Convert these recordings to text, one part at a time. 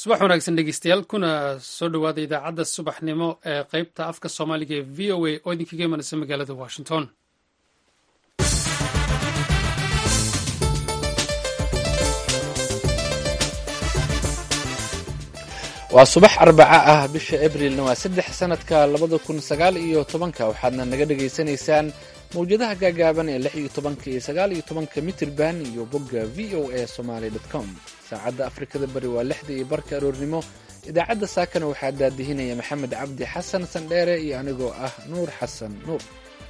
subax wanaagsan dhegeystayaal kuna soo dhowaada idaacadda subaxnimo ee qeybta afka soomaaliga ee v o a oo idinkaga imanaysa magaalada washington waa subax arbaca ah bisha abrilna waa saddex sanadka labada kun sagaal iyo tobanka waxaadna naga dhagaysanaysaan mawjadaha gaagaaban ee lix iyo tobanka iyo sagaal iyo tobanka mitirban iyo bogga v o a somaly com saacadda afrikada bari waa lixda iyo barka aroornimo idaacadda saakana waxaa daadihinaya maxamed cabdi xasan sandheere iyo anigoo ah nuur xasan nuur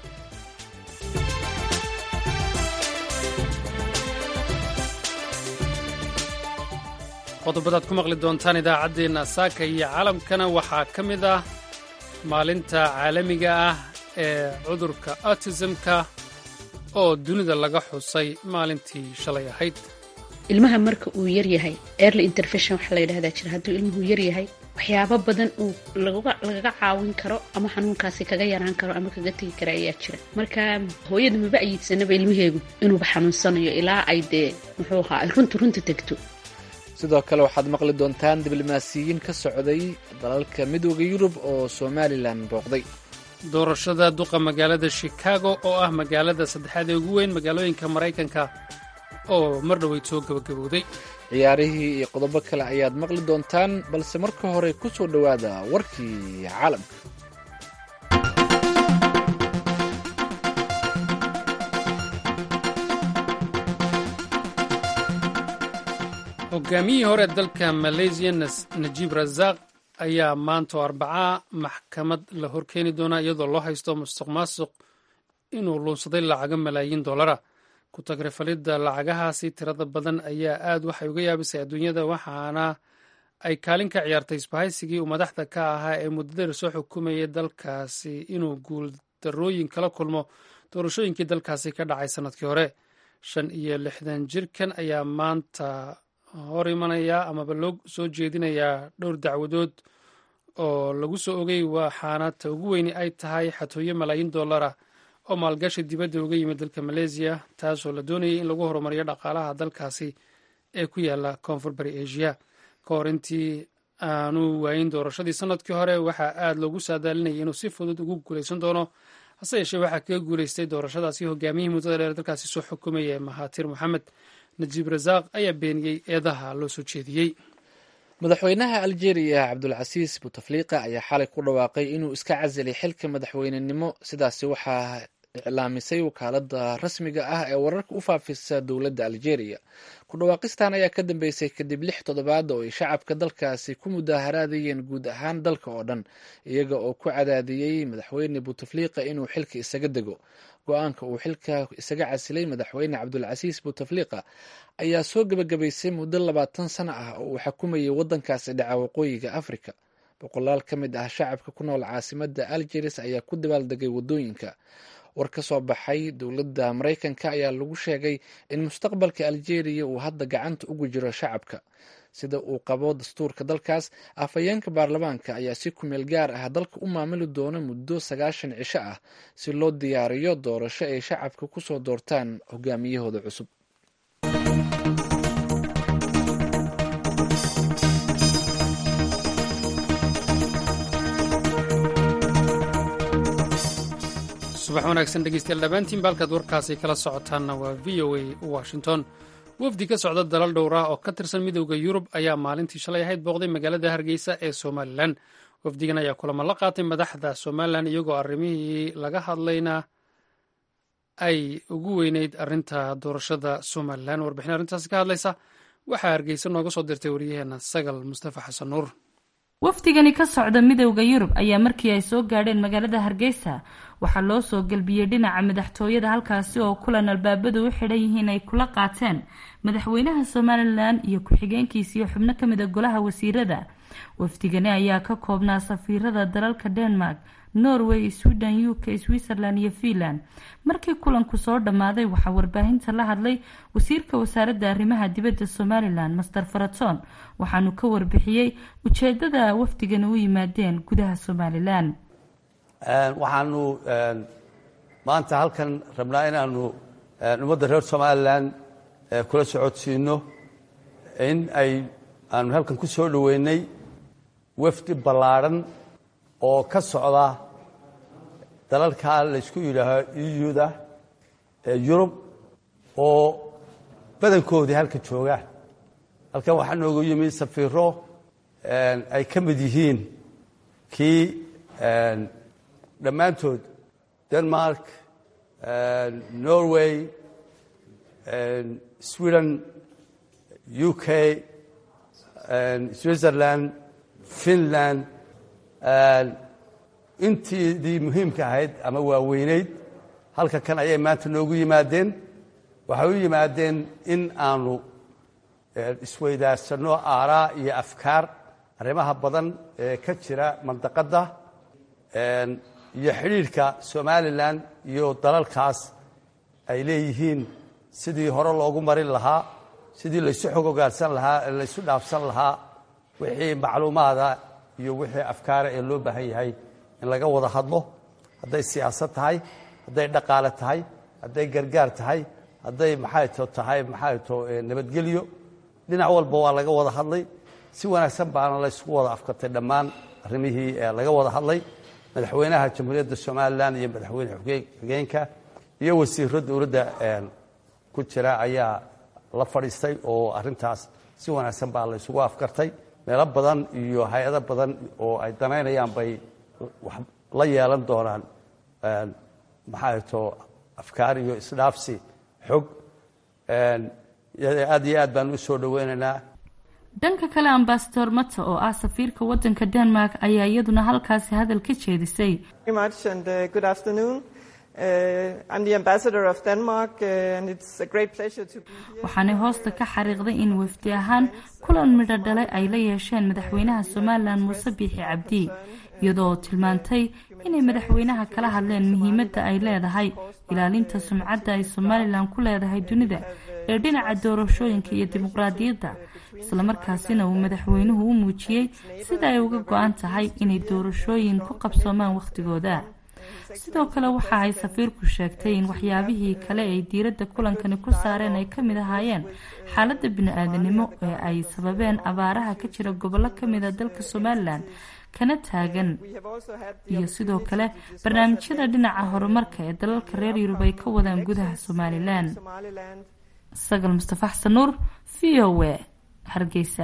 qodobadaad ku maqli doontaan idaacaddeenna saaka iyo caalamkana waxaa ka mid ah maalinta caalamiga ah ee cudurka autismka oo dunida laga xusay maalintii shalay ahayd ilmaha marka uu yaryahay early intervention waxaa la yidhahdaa jira hadduu ilmuhu yaryahay waxyaabo badan uu lagaga caawin karo ama xanuunkaasi kaga yaraan karo ama kaga tegi kara ayaa jira marka hooyada maba ayiidsanaba ilmaheegu inuuba xanuunsanayo ilaa ay dee muxuu ahaa ay runta runta tegto sidoo kale waxaad maqli doontaan diblomaasiyiin ka socday dalalka midooda yurub oo somalilan booqday doorashada duqa magaalada shikaago oo ah magaalada saddexaad ee ugu weyn magaalooyinka maraykanka oo mar dhoweyd soo gabagabowday ciyaarihii iyo qodobo kale ayaad maqli doontaan balse marka hore ku soo dhowaada warkii caalamka hogaamiyihii hore dalka malaysiya najiib rasaaq ayaa maanta oo arbacaa maxkamad la horkeeni doonaa iyadoo loo haysto musuq maasuq inuu luunsaday lacago malaayiin dollara ku tagrifalidda lacagahaasi tirada badan ayaa aad waxay uga yaabisay adduunyada waxaana ay kaalin ka ciyaartay isbahaysigii uu madaxda ka ahaa ee muddadar soo xukumayay dalkaasi inuu guuldarooyin kala kulmo doorashooyinkii dalkaasi ka dhacay sannadkii hore shan iyo lixdan jirkan ayaa maanta hor imanaya amaba loo soo jeedinayaa dhowr dacwadood oo lagu soo ogay waxaana ta ugu weyni ay tahay xatooyo malaayiin dollara oo maalgashi dibadda uga yimid dalka maleesiya taasoo la doonayay in lagu horumariyo dhaqaalaha dalkaasi ee ku yaala koonfur bari asia ka hor intii aanu waayin doorashadii sanadkii hore waxaa aad loogu saadaalinayay inuu si fudud ugu guulaysan doono hase yeeshee waxaa kaga guulaystay doorashadaasi hogaamiyihii muddada dheer dalkaasi soo xukumaya mahatir moxamed najiib rasaaq ayaa beeniyey eedaha loo soo jeediyey madaxweynaha aljeeriya cabdulcasiis butafliqa ayaa xalay ku dhawaaqay inuu iska casilay xilka madaxweynenimo sidaasi waxaa iclaamisay wakaalada rasmiga ah ee wararka u faafisa dowladda aljeeriya ku dhawaaqistan ayaa ka dambeysay kadib lix toddobaad oo ay shacabka dalkaasi ku mudaaharaadayeen guud ahaan dalka oo dhan iyaga oo ku cadaadiyey madaxweyne butafliqa inuu xilka isaga dego go-aanka uu xilka isaga casilay madaxweyne cabdulcasiis butafliqa ayaa soo gebagabaysay muddo labaatan sano ah oo uu xukumayay waddankaasi dhaca waqooyiga afrika boqolaal ka mid ah shacabka ku nool caasimada algeris ayaa ku dabaaldegay waddooyinka war ka soo baxay dowladda maraykanka ayaa lagu sheegay in mustaqbalka aljeeriya uu hadda gacanta ugu jiro shacabka sida uu qabo dastuurka dalkaas afhayeenka baarlamaanka ayaa si kumeel gaar ah dalka u maamuli doona muddo sagaashan cisho ah si loo diyaariyo doorasho ay shacabka ku soo doortaan hogaamiyahooda cusub subax wanaagsan dhegeystayaal dhammaantiin baalkaad warkaasi kala socotaanna waa v o a washington wafdi ka socda dalal dhowr ah oo ka tirsan midowda yurub ayaa maalintii shalay ahayd booqday magaalada hargeysa ee somalilan wafdigan ayaa kulamo la qaatay madaxda somalilan iyagoo arrimihii laga hadlayna ay ugu weyneyd arrinta doorashada somalilan warbixin arrintaasi ka hadlaysa waxaa hargeysa nooga soo dirtay waryaheena sagal mustafa xasan nuur wafdigani ka socda midowda yurub ayaa markii ay soo gaadheen magaalada hargeysa waxaa loo soo gelbiyey dhinaca madaxtooyada halkaasi oo kulan albaabadu u xidhan yihiin ay kula qaateen madaxweynaha somalilan iyo ku-xigeenkiisa iyo xubno kamid a golaha wasiirada wafdigani ayaa ka koobnaa safiirada dalalka denmark norway sweden u k switzerland iyo finland markii kulanku soo dhammaaday waxaa warbaahinta la hadlay wasiirka wasaaradda arrimaha dibadda somalilan master faraton waxaanu ka warbixiyey ujeedada wafdigani u yimaadeen gudaha somalilan waxaanu maanta halkan rabnaa inaanu ummadda reer somalilan kula socodsiino in ay aanu halkan ku soo dhoweynay wafdi ballaadhan oo ka socda dalalkaa laysku yidhaaho euda ee yurub oo badankoodii halka joogaan halkan waxaa noogu yimi safiiro ay ka mid yihiin kii dhammaantood denmark norway sweden u k switzerland finland intiidii muhiimka ahayd ama waaweynayd halka kan ayay maanta noogu yimaadeen waxay u yimaadeen in aanu isweydaarsanno aaraa iyo afkaar arrimaha badan ee ka jira mandaqadda iyo xidhiidhka somalilan iyo dalalkaas ay leeyihiin sidii hore loogu marin lahaa sidii laysu xog ogaansan lahaa laysu dhaafsan lahaa wixii macluumaada iyo wixii afkaara ee loo baahan yahay in laga wada hadlo hadday siyaasad tahay hadday dhaqaale tahay hadday gargaar tahay hadday maxayto tahay maxayto nabadgelyo dhinac walba waa laga wada hadlay si wanaagsan baana laysugu wada afkartay dhammaan arrimihii laga wada hadlay madaxweynaha jamhuuriyadda somalilan iyo madaxweyne xigeenka iyo wasiiro dowladda ku jira ayaa la fadhiistay oo arintaas si wanaagsan baa laysugu afkartay meelo badan iyo hay-ado badan oo ay danaynayaan bay la yeelan doonaan maxaato afkaar iyo isdhaafsi xog aad iyo aad baan u soo dhoweynaynaa dhanka kale ambasador mata oo ah safiirka wadanka denmark ayaa iyaduna halkaasi hadal ka jeedisay waxaanay hoosta ka xariiqday in wafdi ahaan kulan midho dhale ay la yeesheen madaxweynaha somalilan muuse biixi cabdi iyadoo tilmaantay inay madaxweynaha kala hadleen muhiimadda ay leedahay ilaalinta sumcadda ay somalilan ku leedahay dunida ee dhinaca doorashooyinka iyo dimuqraadiyadda islamarkaasina uu madaxweynuhu u muujiyey sida ay uga go-an tahay inay doorashooyin ku qabsoomaan wakhtigooda sidoo kale waxa ay safiirku sheegtay in waxyaabihii kale ay diiradda kulankani ku saareen ay ka mid ahaayeen xaaladda bini-aadanimo ee ay sababeen abaaraha ka jira gobollo ka mida dalka somalilan kana taagan iyo sidoo kale barnaamijyada dhinaca horumarka ee dalalka reer yurub ay ka wadaan gudaha somalilan sagal mustafa xasan nuur v o w hargeysa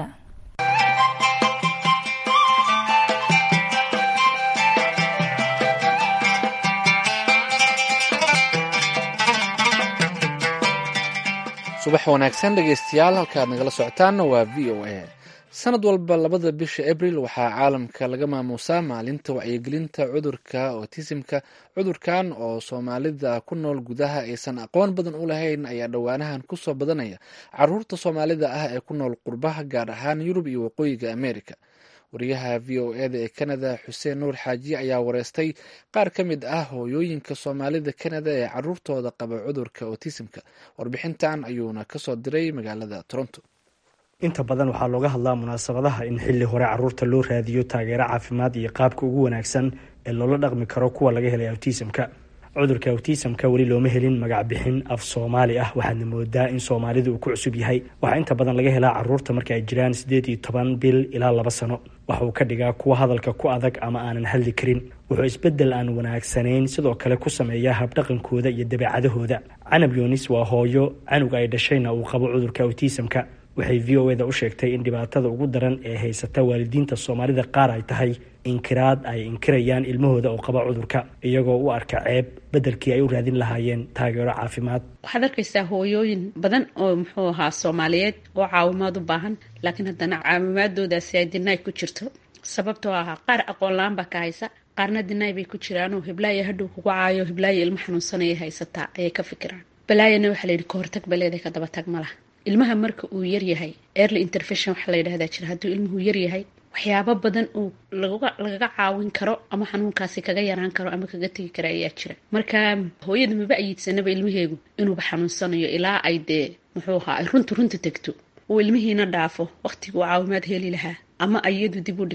subax wanaagsan dhegeystayaal halkaad nagala socotaanna waa v o a sanad walba labada bisha abril waxaa caalamka laga maamuusaa maalinta wacyigelinta cudurka otisimka cudurkan oo soomaalida ku nool gudaha aysan aqoon badan u lahayn ayaa dhowaanahan kusoo badanaya caruurta soomaalida ah ee ku nool qurbaha gaar ahaan yurub iyo waqooyiga america wariyaha v o eda ee canada xuseen nuur xaaji ayaa wareystay qaar ka mid ah hooyooyinka soomaalida canada ee caruurtooda qaba cudurka otisimka warbixintan ayuuna kasoo diray magaalada toronto inta badan waxaa looga hadlaa munaasabadaha in xilli hore caruurta loo raadiyo taageero caafimaad iyo qaabka ugu wanaagsan ee loola dhaqmi karo kuwa laga helay awtisamka cudurka awtisamka weli looma helin magac bixin af soomaali ah waxaadna moodaa in soomaalida uu ku cusub yahay waxaa inta badan laga helaa caruurta marka ay jiraan siddeed iyo toban bil ilaa laba sano waxa uu ka dhigaa kuwa hadalka ku adag ama aanan hadli karin wuxuu isbeddel aan wanaagsanayn sidoo kale ku sameeyaa habdhaqankooda iyo dabeecadahooda canab yunis waa hooyo canug ay dhashayna uu qabo cudurka awtisamka waxay v o eda u sheegtay in dhibaatada ugu daran ee haysata waalidiinta soomaalida qaar ay tahay inkiraad ay inkirayaan ilmahooda oo qaba cudurka iyagoo u arka ceeb beddelkii ay u raadin lahaayeen taageero caafimaad waxaad arkaysaa hooyooyin badan oo muxuu ahaa soomaaliyeed oo caawimaad u baahan laakiin haddana caawimaadoodaasi ay dinaay ku jirto sababtoo ahaa qaar aqoon la-aan baa ka haysa qaarna dinaay bay ku jiraanoo hiblaayo hadhow kugu caayo hiblaayo ilmo xanuunsanaya haysataa ayay ka fikiraan balaayana waxaa layidhi kahortag baleeday ka daba tag ma laha ilmaha marka uu yaryahay early intervention waxaa la yidhahdaa jira hadduu ilmuhu yaryahay waxyaabo badan uu lagaga caawin karo ama xanuunkaasi kaga yaraan karo ama kaga tegi kara ayaa jira marka hooyada maba ayiidsanaba ilmaheegu inuuba xanuunsanayo ilaa ay dee muxuu ahaa ay runta runta tegto uu ilmihiina dhaafo waqtiguu caawimaad heli lahaa ama iyadu dib u dhigto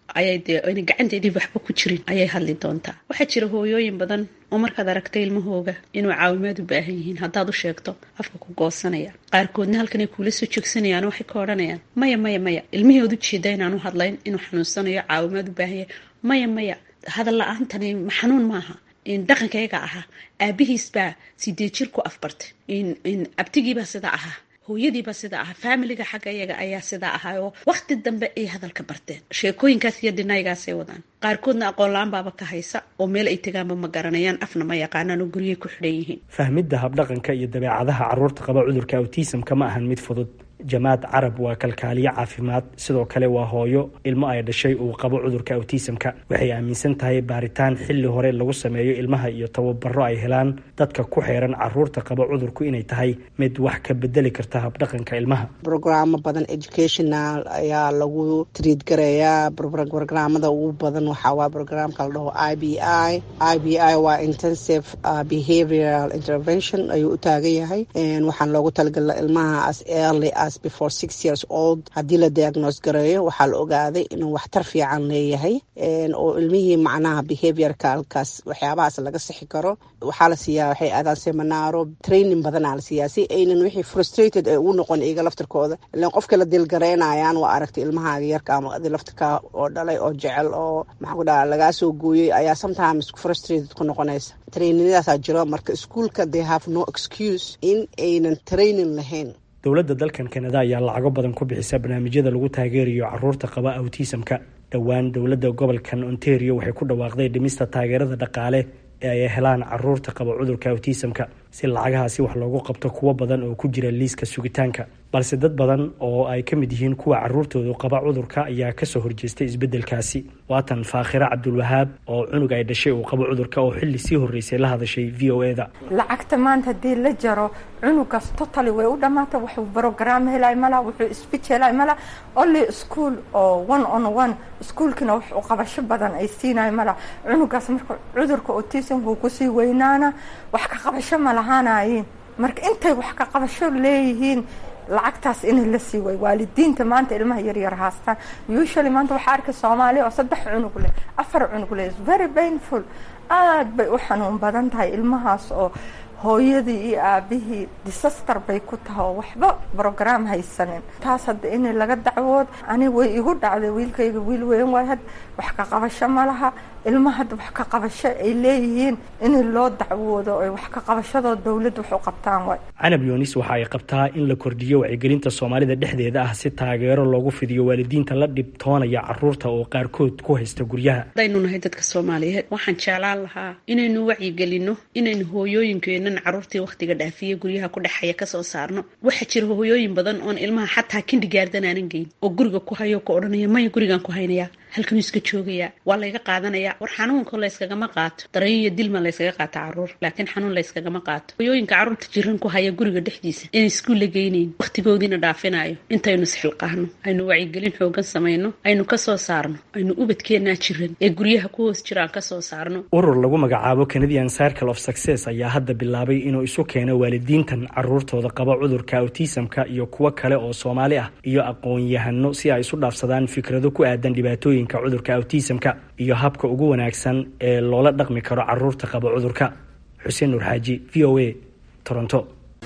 ayay dee ayna gacanteedii waxba ku jirin ayay hadli doontaa waxaa jira hooyooyin badan oo markaad aragtay ilmahooga inuu caawimaad u baahan yihiin haddaad u sheegto afka ku goosanaya qaarkoodna halkanay kuula soo joogsanayaan waxay ka odhanayaan maya maya maya ilmihii ood ujeeda inaan u hadlayn inuu xanuunsanayo caawimaad u baahan yahay maya maya hadal la-aantani xanuun maaha dhaqankayga ahaa aabihiis baa sideed jir ku afbartay abtigiibaa sidaa ahaa hooyadiiba sida ahaa faamiliga xagga iyaga ayaa sidaa ahaa oo waqti dambe ay hadalka barteen sheekooyinkaas iyo dhinaygaasay wadaan qaarkoodna aqoon la-aan baaba ka haysa oo meel ay tegaanba ma garanayaan afna ma yaqaanaan oo guryay ku xidhan yihiin fahmidda habdhaqanka iyo dabeecadaha carruurta qaba cudurka awtisamka ma ahan mid fudud jamaad carab waa kalkaaliye caafimaad sidoo kale waa hooyo ilmo ay dhashay uu qabo cudurka awtisamka waxay aaminsan tahay baaritaan xilli hore lagu sameeyo ilmaha iyo tababaro ay helaan dadka ku xeeran caruurta qaba cudurku inay tahay mid wax ka bedeli karta habdhaqanka ilmaha brograamo badan educational ayaa lagu triid garayaa brograamada ugu badan waxaa waa brograamka la dhaho i b i i b i waa intensive behavioral intervention ayuu u taagan yahay waxaan loogu talagala ilmaha as early as before six years old haddii la diagnose gareeyo waxaa la ogaaday inuu waxtar fiican leeyahay oo ilmihii macnaha behaviorka halkaas waxyaabahaas laga sixi karo waxaa la siiyaa waxay aadaan seminaaro training badanaa la siiyaa si aynan wixii frustrated ay ugu noqon iyaga laftirkooda ilan qofka la dilgaraynayaan waa aragtay ilmahaaga yarka ama adi laftirka oo dhalay oo jecel oo maxaa ku dhaha lagaa soo gooyey ayaa sometimes frustrated ku noqonaysa traininadaasaa jiro marka iskuolka they have no excuse in aynan training lahayn dowladda dalkan kanada ayaa lacago badan ku bixisa barnaamijyada lagu taageerayo caruurta qaba awtisamka dhowaan dowladda gobolkan ontario waxay ku dhawaaqday dhimista taageerada dhaqaale ee ay helaan caruurta qaba cudurka awtisamka si lacagahaasi wax loogu qabto kuwo badan oo ku jira liiska sugitaanka balse dad badan oo ay ka mid yihiin kuwa caruurtoodu qaba cudurka ayaa kasoo horjeestay isbeddelkaasi waatan faakhira cabdulwahaab oo cunug ay dhashay uu qabo cudurka oo xilli sii horreysay la hadashay v o e da lacagta maanta haddii la jaro cunugaas totally way u dhammaata wuxuu brogram helay mala wuxuu speech helay mala only school oo one on one iskuolkina wax u qabasho badan ay siinay mala cunugaas marka cudurka autismku kusii weynaana wax ka qabasho ma lahaanayiin marka intay wax ka qabasho leeyihiin lacagtaas in la sii way waalidiinta maanta ilmaha yaryar haastaan usually maanta waxaa arkay soomaaliya oo saddex cunug leh afar cunug leh very painful aad bay u xanuun badan tahay ilmahaas oo hooyadii iyo aabihii disaster bay ku tahay oo waxba brogram haysanin taas hadda in laga dacwood ani way igu dhacday wiilkayga wiil weyn waay had wax ka qabasho ma laha ilma hadda wax ka qabasho ay leeyihiin in loo dacwoodo ay wax ka qabashadoo dowladda wax u qabtaan waay canab yunis waxa ay qabtaa in la kordhiyo wacyigelinta soomaalida dhexdeeda ah si taageero loogu fidiyo waalidiinta la dhibtoonaya caruurta oo qaarkood ku haysta guryaha hadaynu nahay dadka soomaaliyeed waxaan jeclaan lahaa inaynu wacyigelino inaynu hooyooyinkeenan caruurtii wakhtiga dhaafiya guryaha ku dhexaya kasoo saarno waxaa jira hooyooyin badan oon ilmaha xataa kindigaardan aanan geyn oo guriga ku hayo ka odhanaya maya gurigaan ku haynaya halkanuu iska joogayaa waa layga qaadanaya war xanuunka layskagama qaato dareen iyo dilma layskaga qaata caruur laakiin xanuun layskagama qaato hooyooyinka carruurta jiran ku haya guriga dhexdiisa inay iskuul la geynayn wakhtigoodiina dhaafinayo intaynu isxilqaahno aynu wacyigelin xoogan samayno aynu kasoo saarno aynu ubadkeenaa jiran ee guryaha ku hoos jiraan kasoo saarno urur lagu magacaabo canadian circle of success ayaa hadda bilaabay inuu isu keeno waalidiintan caruurtooda qaba cudurka autismka iyo kuwo kale oo soomaali ah iyo aqoon-yahano si ay isu dhaafsadaan fikrado ku aadan dhibaatooyinka cudurka autismka iyo habka ugu wanaagsan ee loola dhaqmi karo caruurta qaba cudurka xuseen nuur xaaji v o a toronto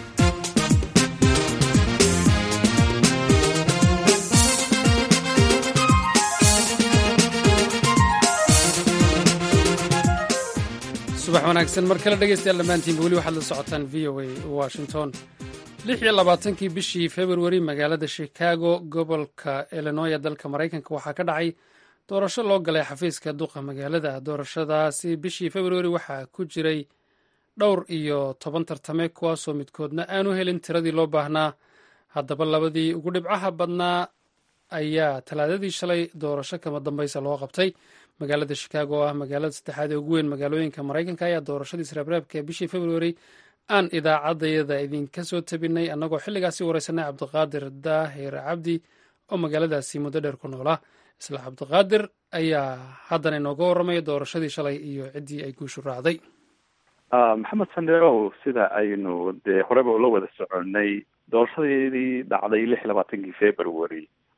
subax wanaagsan mar kale dhegeystayaal dhammaantiinba weli waxaad la socotaan v o a washington lix iyo labaatankii bishii februari magaalada chicago gobolka illinoya dalka maraykanka waxaa ka dhacay doorasho loo galay xafiiska duqa magaalada doorashadaasi bishii februari waxaa ku jiray dhowr iyo toban tartame kuwaasoo midkoodna aanu helin tiradii loo baahnaa haddaba labadii ugu dhibcaha badnaa ayaa talaadadii shalay doorasho kama dambaysa loo qabtay magaalada chicago oo ah magaalada saddexaad ee ugu weyn magaalooyinka maraykanka ayaa doorashadii sreebreebka ee bishii februari aan idaacadayada idinka soo tabinay annagoo xilligaasi wareysanay cabdiqaadir daahir cabdi oo magaaladaasi muddo dheer ku noolaa isla cabdiqaadir ayaa haddana inooga warramaya doorashadii shalay iyo ciddii ay guushu raacday maxamed sanderow sida aynu dee horeba ula wada soconay doorashadeedii dhacday lix labaatankii february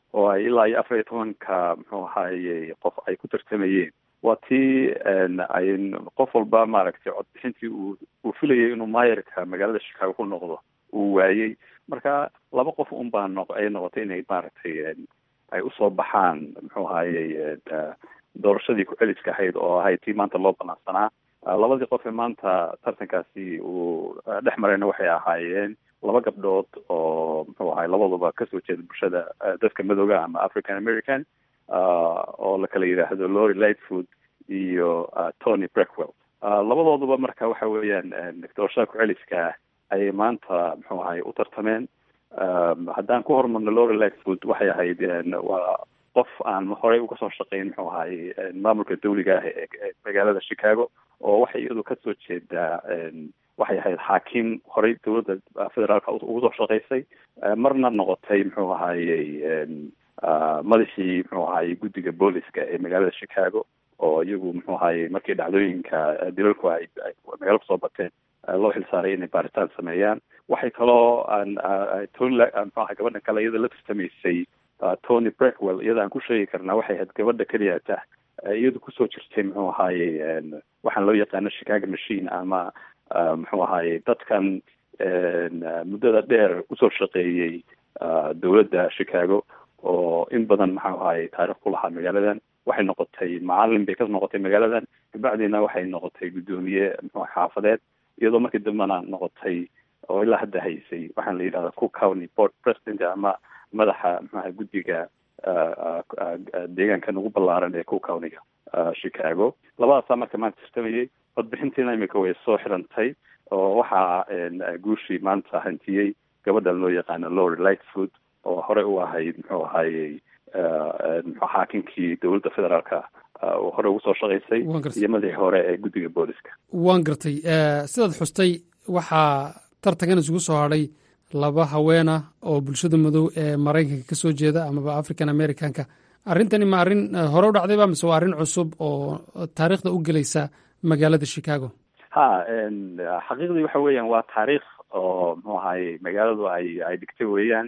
oo ay ilaa iyo afar iyo tobanka muxuu ahaaye qof ay ku tartamayeen waa tii ay qof walba maaragtay codbixintii uu uu filayay inuu maayarka magaalada chicago ku noqdo uu waayey marka laba qof un baa noq ay noqotay inay maaragtay ay usoo baxaan muxuu ahaaye doorashadii ku-celiska ahayd oo ahayd tii maanta loo banaansanaa labadii qof ee maanta tartankaasi uu dhex marayna waxay ahaayeen laba gabdhood oo muxuu ahay labaduba kasoo jeeda bulshada dadka madooga ama african american oo la kala yidhaahdo lori lightfood iyo tony breckwell labadooduba marka waxa weeyaan doorashada ku-celiska ayay maanta muxuu ahay u tartameen haddaan ku hormarno lori lightfood waxay ahayd waa qof aan horey uga soo shaqeyn muxuu ahay maamulka dawliga ah ee magaalada chicago oo waxay iyadu kasoo jeedaa waxay ahayd xaakim horey dowladda federaalka ugu soo shaqaysay marna noqotay muxuu ahayey madaxii muxuu ahayey guddiga booliska ee magaalada chicago oo iyagu muxuu ahayey markii dhacdooyinka dilalku ay magaalo kusoo bateen loo xilsaaray inay baaritaan sameeyaan waxay kaloo tony muxuu ahay gabadhan kale iyada la tartamaysay tony breckwell iyada aan ku sheegi karnaa waxay ahayd gabadha keliyata iyadu kusoo jirtay muxuu ahayey waxaan loo yaqaano chicago machine ama muxuu ahaaye dadkan muddada dheer usoo shaqeeyey dowladda chicago oo in badan maxau ahaaye taarikh ku lahaa magaaladan waxay noqotay macalin bay ka noqotay magaaladan kabacdiina waxay noqotay guddoomiye muxuu xaafadeed iyadoo markii dambena noqotay oo ilaa hadda haysay waxaan la yidhahda cook county board president ama madaxa maxuaha guddiga deegaankan ugu ballaaran ee cook countyga chicago labadaasaa marka maanta tartamayay codbixintiina imika way soo xirantay oo waxaa guushii maanta hantiyey gabadhan loo yaqaano lori lightfood oo horey u ahayd muxuu ahayey mxu xaakinkii dowladda federaalka hore ugu soo shaqaysay iyo madaxii hore ee guddiga booliska waan gartay sidaad xustay waxaa tartankan isugu soo hadhay laba haweena oo bulshada madow ee maraykanka ka soo jeeda amaba african americanka arrintani ma arrin hore u dhacdayba mise waa arrin cusub oo taariikhda u gelaysa magaalada chicago ha xaqiiqdii waxa weeyaan waa taariikh oo muxuu ahaye magaaladu ay ay dhigtay weeyaan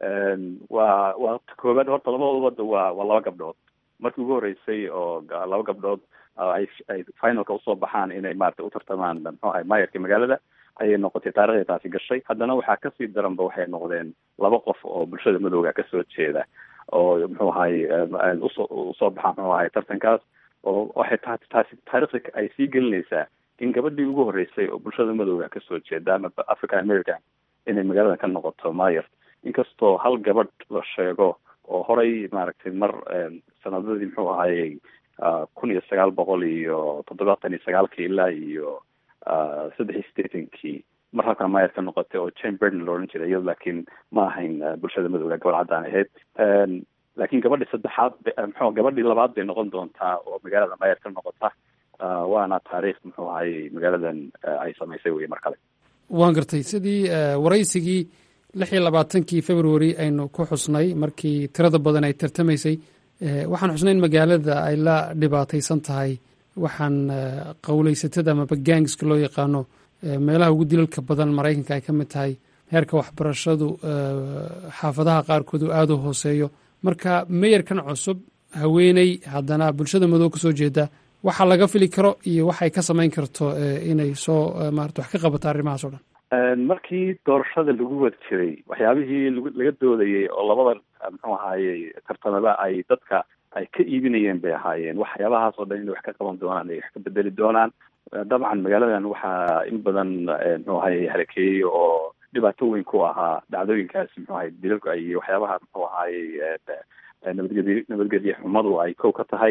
waa waa koobaad horta labadooda waa waa laba gabdhood markii ugu horreysay oo laba gabdhood ay ay finalka usoo baxaan inay maarata u tartamaan muxuu ahay maayarka magaalada ayay noqotay taarikhday taasi gashay haddana waxaa kasii daranba waxay noqdeen laba qof oo bulshada madowga kasoo jeeda oo muxuu ahaye usoo usoo baxaan muxuu ahay tartankaas oo waxay ta taasi taarikhda ay sii gelinaysaa in gabadhii ugu horreysay oo bulshada madowga kasoo jeeda ama african american inay magaalada ka noqoto mayer inkastoo hal gabadh la sheego oo horey maaragtay mar sanadadii muxuu ahayey kun iyo sagaal boqol iyo toddobaatan iyo sagaalkii ilaa iyo saddex iyo sideetankii mar halkaa mayer ka noqotay oo jane berden la odhan jiray iyado laakiin ma ahayn bulshada madowga gabadh caddaan ahayd laakiin gabadhii saddexaad mxu gabadhii labaad bay noqon doontaa oo magaalada mayer ka noqota waana taariikh muxuu ahayey magaaladan ay samaysay wey mar kale waan gartay sidii waraysigii lix iyo labaatankii february aynu ku xusnay markii tirada badan ay tartamaysay waxaan xusnay in magaalada ay la dhibaataysan tahay waxaan qowleysatada amaba gangska loo yaqaano meelaha ugu dilalka badan maraykanka ay ka mid tahay heerka waxbarashadu xaafadaha qaarkood uu aada u hooseeyo marka meyerkan cusub haweeney haddana bulshada madow ka soo jeeda waxa laga fili karo iyo waxay ka samayn karto inay soo maarata wax ka qabato arrimahaas o dhan markii doorashada lagu wad jiray waxyaabihii laga doodayay oo labada muxuu ahaaye tartamada ay dadka ay ka iibinayeen bay ahaayeen waxyaabahaas oo dhan inay wax ka qaban doonaan ay wax ka bedeli doonaan dabcan magaaladan waxaa in badan muxuu ahaye harakeeyey oo dhibaato weyn ku ahaa dhacdooyinkaasi muxuu ahay dilalku ay waxyaabaha muxuu ahaaye nabadgedi nabadgedye xumadu ay kow ka tahay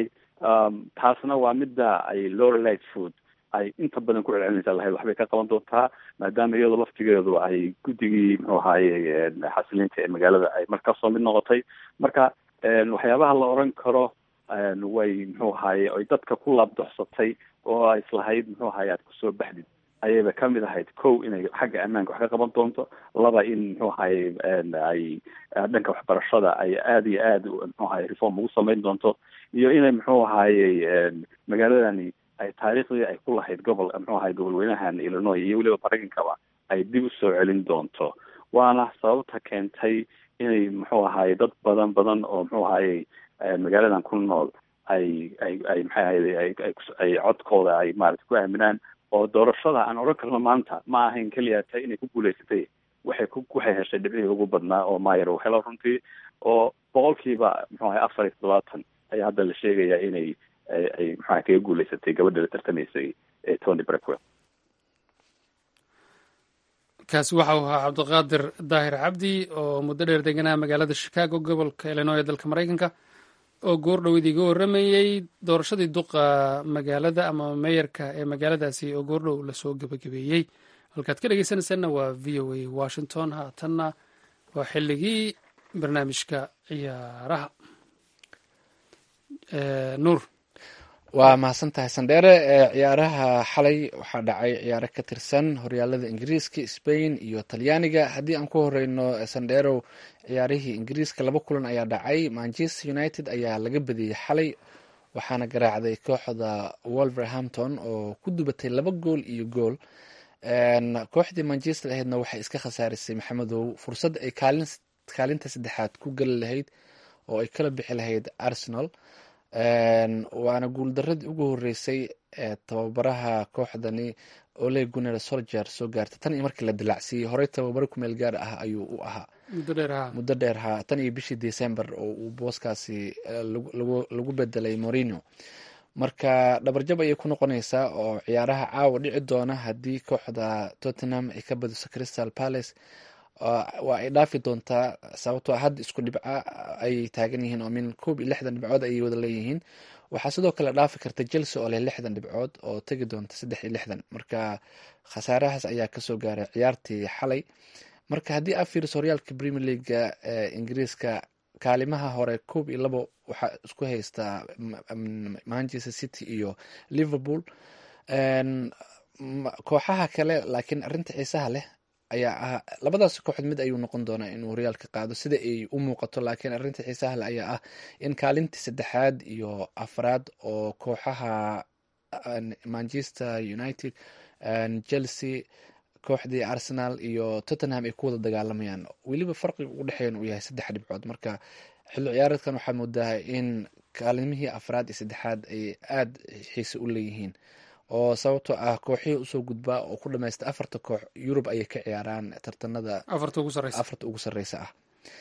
taasna waa midda ay lori light food ay inta badan ku celcelinaysa lahayd waxbay ka qaban doontaa maadaama iyadoo laftigeedu ay guddigii muxuu ahaaye xasilinta ee magaalada ay mar kasoo mid noqotay marka waxyaabaha la oran karo way muxuu ahaaye ay dadka ku laabdoxsatay oo ay islahayd muxuu ahaye aad kusoo baxdid ayayba kamid ahayd kow inay xagga ammaanka wax ka qaban doonto laba in muxuu ahaye ay dhanka waxbarashada ay aada iyo aada muxuu ahaye reform ugu samayn doonto iyo inay muxuu ahaaye magaaladani ay taariikhdii ay ku lahayd gobol muxuu ahay gobol weynahan illinois iyo weliba maraykankaba ay dib usoo celin doonto waana sababta keentay inay muxuu ahaye dad badan badan oo muxuu ahaye magaaladan ku nool ay ay ay maxay ahayde ay ay codkooda ay maarata ku aaminaan oo doorashada aan odhan karno maanta ma ahayn keliya ta inay ku guulaysatay waxay ku waxay heshay dhibcihii ugu badnaa oo mayer uu helo runtii oo boqolkiiba muxuu ahay afar iyo toddobaatan ayaa hadda la sheegayaa inay ay maxaa kaga guulaysatay gabadha la tartamaysay ee tony brackwell kaasi waxa uu ahaa cabdiqaadir daahir cabdi oo muddo dheer deganaa magaalada chicago gobolka illinois ee dalka maraykanka oo goor dhoweyd iga warramayey doorashadii duqa magaalada ama meeyarka ee magaaladaasi oo goordhow lasoo gebagabeeyey halkaad ka dhegeysanaysaanna waa v o a washington haatanna waa xilligii barnaamijka ciyaaraha nuur waa mahadsan tahay sandheere ciyaaraha xalay waxaa dhacay ciyaaro ka tirsan horyaalada ingiriiska spain iyo talyaaniga haddii aan ku horeyno sandheerow ciyaarihii ingiriiska laba kulan ayaa dhacay manchester united ayaa laga badiyey xalay waxaana garaacday kooxda wolverhampton oo ku dubatay laba gool iyo gool kooxdii manchester aheydna waxay iska khasaarisay maxamedow fursad ay kaalinta saddexaad ku geli lahayd oo ay kala bixi lahayd arsenal waana guuldaradii ugu horeysay ee tababaraha kooxdani ole guner solger soo gaartay tan iyo markii la dilacsiiyey horey tababaro kumeel gaar ah ayuu u ahaa muddo dheer ha tan iyo bishii december oo uu booskaasi lagu bedelay morino marka dhabarjab ayay ku noqonaysaa oo ciyaaraha caawa dhici doona haddii kooxda tottenham ay ka badiso crystal palace waa ay dhaafi doontaa sababtoo hadda isku dhibca ayay taagan yihiin oo min koob iyo lixdan dhibcood ayay wada leeyihiin waxaa sidoo kale dhaafi karta chelsea oo leh lixdan dhibcood oo tegi doonta saddex iyo lixdan marka khasaarahaas ayaa kasoo gaaray ciyaartii xalay marka haddii aad fiiriso horyaalka premier leaguega ee ingiriiska kaalimaha hore koob iyo labo waxaa isku haystaa manchester city iyo liverpool kooxaha kale laakiin arinta xiisaha leh ayaa ah labadaas kooxood mid ayuu noqon doonaa inuu horyaalka qaado sida ay u muuqato laakiin arinta xiisaha leh ayaa ah in kaalintii saddexaad iyo afraad oo kooxaha manchester united chelsea kooxdii arsenal iyo tottenham ay ku wada dagaalamayaan weliba farqiga ugu dhexeeyan uu yahay saddex dhibcood marka xilli ciyaareedkan waxaa moodaa in kaalimihii afraad iyo saddexaad ay aada xiise u leeyihiin oo sababtoo ah kooxihii usoo gudbaa oo ku dhamaysta afarta koox yurub ayay ka ciyaaraan tartanada afarta ugu sareysa ah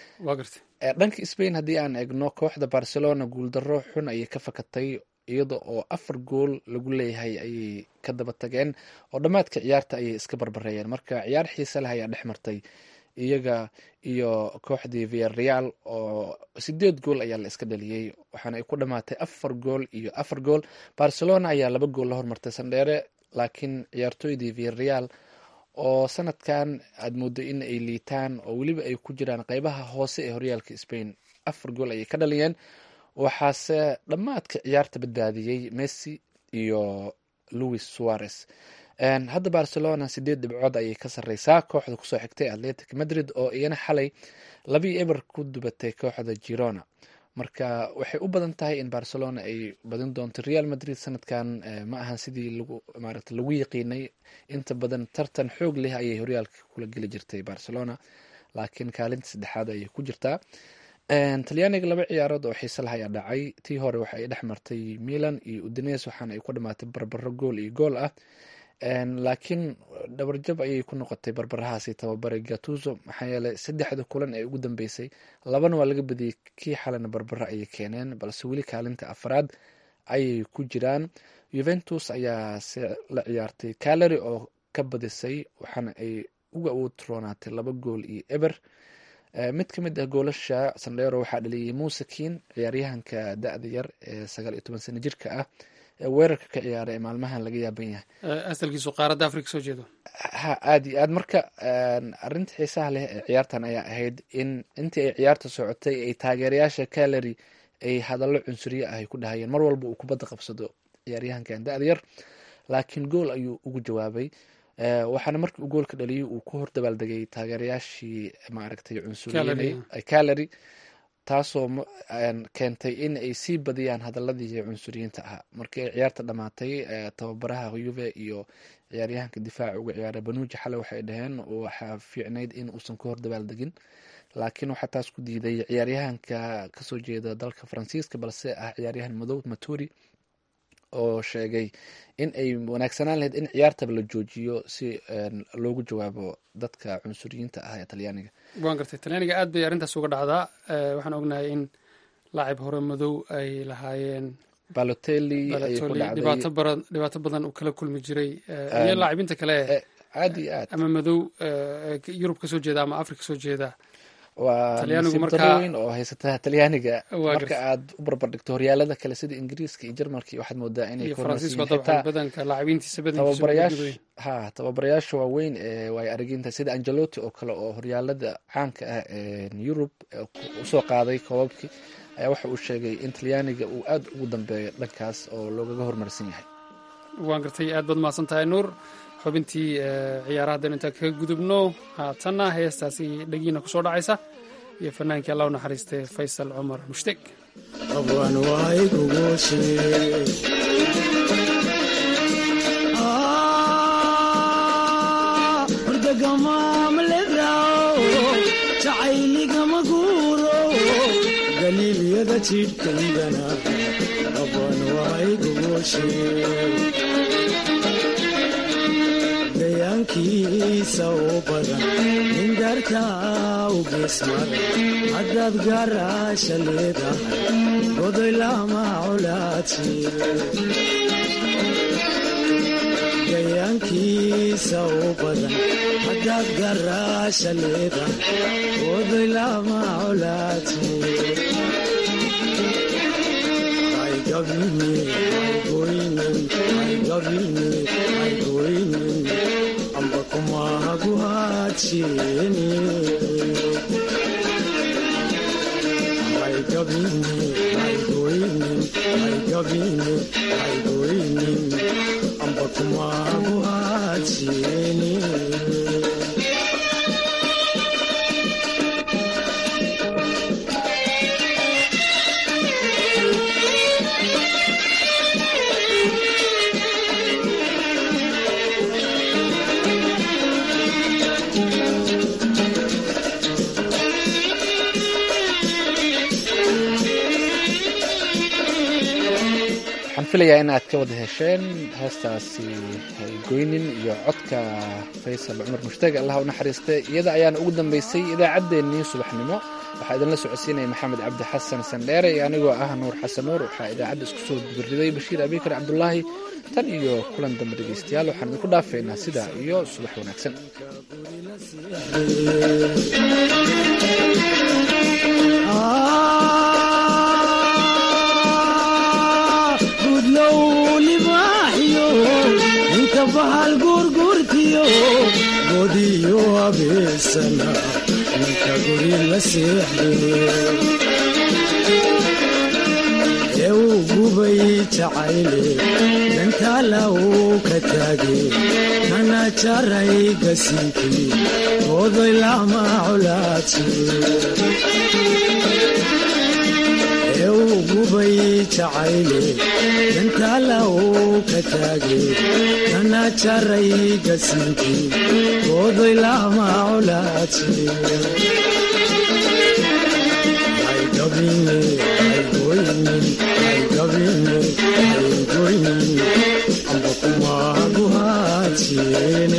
dhanka spain haddii aan eegno kooxda barcelona guuldaro xun ayay ka fakatay iyada oo afar gool lagu leeyahay ayay ka daba tageen oo dhammaadka ciyaarta ayay iska barbareeyeen marka ciyaar xiise leh ayaa dhex martay iyaga iyo kooxdii viareal oo sideed gool ayaa la iska dhaliyey waxaana ay ku dhamaatay afar gool iyo afar gool barcelona ayaa laba gool la hormartay sandheere laakiin ciyaartooydii viareal oo sanadkan aad moodo in ay liitaan oo weliba ay ku jiraan qeybaha hoose ee horyaalka spain afar gool ayay ka dhaliyeen waxaase dhammaadka ciyaarta badbaadiyey messi iyo louis suarez hadda barcelona sideed dhibcood ayay ka sareysaa kooxda kusoo xigtay atletic madrid oo iyana xalay labii eber ku dubatay kooxda girona marka waxay u badan tahay in barcelona ay badin doonto real madrid sanadkan ma ahan sidii lagu maarata lagu yaqiinay inta badan tartan xoog leh ayay horyaalka kula geli jirtay barcelona laakiin kaalinta saddexaad ayay ku jirtaa talyaaniga laba ciyaarood oo xiise lah ayaa dhacay tii hore waxa ay dhex martay milan iyo udines waxaana ay ku dhamaatay barbaro gool iyo gool ah laakiin dhabarjab ayay ku noqotay barbarahaasi tababare gatuso maxaa yeeley saddexda kulan ee ugu dambeysay labana waa laga badiyey kii xalena barbaro ayay keeneen balse weli kaalinta afraad ayay ku jiraan juventus ayaa se la ciyaartay calary oo ka badisay waxaana ay uga utroonaatay laba gool iyo eber mid ka mid ah goolasha sandheero waxaa dhaliyey muusekin ciyaaryahanka da-da yar ee sagaal iyo toban sano jirka ah weerarka ka ciyaara ee maalmahan laga yaaban yahay asalkiisu qaaradda afrika soo jeedo ha aada iyo aad marka arinta xiisaha leh ee ciyaartan ayaa ahayd in intii ay ciyaarta socotay ay taageerayaasha calary ay hadallo cunsuriye ah ay ku dhahayeen mar walba uu kubadda qabsado ciyaaryahankan da-da yar laakiin gool ayuu ugu jawaabay waxaana markii uu goolka dhaliyay uu ku hor dabaaldegay taageerayaashii maaragtay cunsuriyen calary taasoo keentay in ay sii badiyaan hadaladii cunsuriyiinta ahaa markii ay ciyaarta dhamaatay tababaraha yuve iyo ciyaaryahanka difaaca uga ciyaara banuuji xale waxay dhaheen waxaa fiicnayd in uusan ka hor dabaaldegin laakiin waxaa taas ku diiday ciyaaryahanka kasoo jeeda dalka faransiiska balse ah ciyaaryahan madow maturi oo sheegay in ay wanaagsanaan lahayd in ciyaartaba la joojiyo si loogu jawaabo dadka cunsuriyiinta ah ee talyaaniga waan gartay talyaaniga aad bay arrintaas uga dhacdaa waxaan ognahay in laacib hore madow ay lahaayeen balotelli ayay ku dhacday dhibaato badan dhibaato badan uu kala kulmi jiray iyo laacibinta kale aad iyo aad ama madow yurub kasoo jeeda ama afrika kasoo jeeda waa Talyaanigu nasiib markaa- darro weyn oo haysata talyaaniga Waa marka gartay. aad u barbardhigto horyaalada kale sida ingiriiska iyo jarmalka iyo waxaad moodaa inay iyo ka faransiiska hormarsan dabcan yihiin badanka laacibintiisa badankiisa tababarayaasha ha tababarayaasha waaweyn ee waay araginta sida angelotti oo kale oo horyaalada caanka ah ee yurub ee ku- usoo qaaday koobabkii ayaa waxa uu sheegay in talyaaniga uu aad ugu dambeeyo dhankaas oo loogaga hormarsan yahay waan gartay aad baad mahadsan tahay nuur xubintii eh, ciyaaraha haddaynu intaan kaga gudubno haatanna heestaasi dhegiina kusoo dhacaysa iyo fanaankii allah u naxariistay faysal cumar mushtek abwan waaygugushi ordagamaamledao jacayligama guuro galiilyada jidhkaygana abwan waaygugushi gayaankiisa u badan nindarta u geesmara haddaad gaaraasha leedahay godoy lama colaadsi gayaankiisa u badan haddaad gaaraasha leedahay godoy lama colaadsi amba kumahaguhaajeni amba kumahaguhaajeni waxaan filayaa in aad ka wada hesheen heestaasi goynin iyo codka faysal cumar mushtaag allah u naxariistay iyada ayaana ugu dambeysay idaacaddeenii subaxnimo waxaa idinla socodsiinaya maxamed cabdi xasan sandheere iyo anigoo ah nuur xasan nuur waxaa idaacadda isku soo gubariday bashiir abikar cabdulaahi tan iyo kulan dambe dhegeystayaal waxaan idinku dhaafeynaa sidaa iyo subax wanaagsan gudlow libaaxyo inta bahal guurguurtiyo godiyo abeesana ninka guri la seexde ee uu gubay jacayle dantaala uu ka taage kana jaray gasinkii godoy lama colaadsi ee uu gubay jacayle dantaala uu ka taage kana jaray gasinkii godoy lama colaadsi ay gabine ay goynin ay gabine ay goynin amba kumahaguhaajene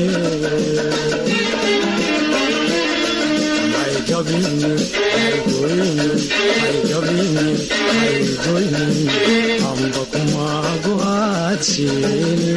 ay gabine ay goynin ay gabine ay goynin amba kumahaguhaajene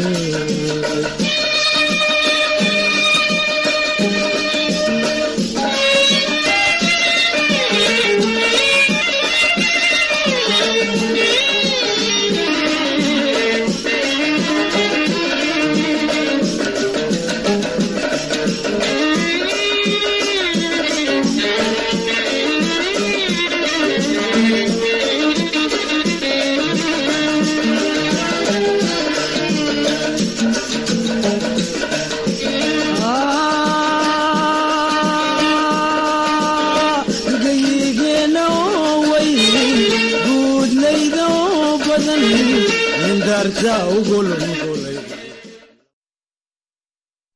gayigeenna oo way guudlayda oo badan nindarta ugolongolay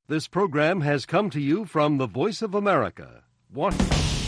This program has come to you from the Voice of America, Washington.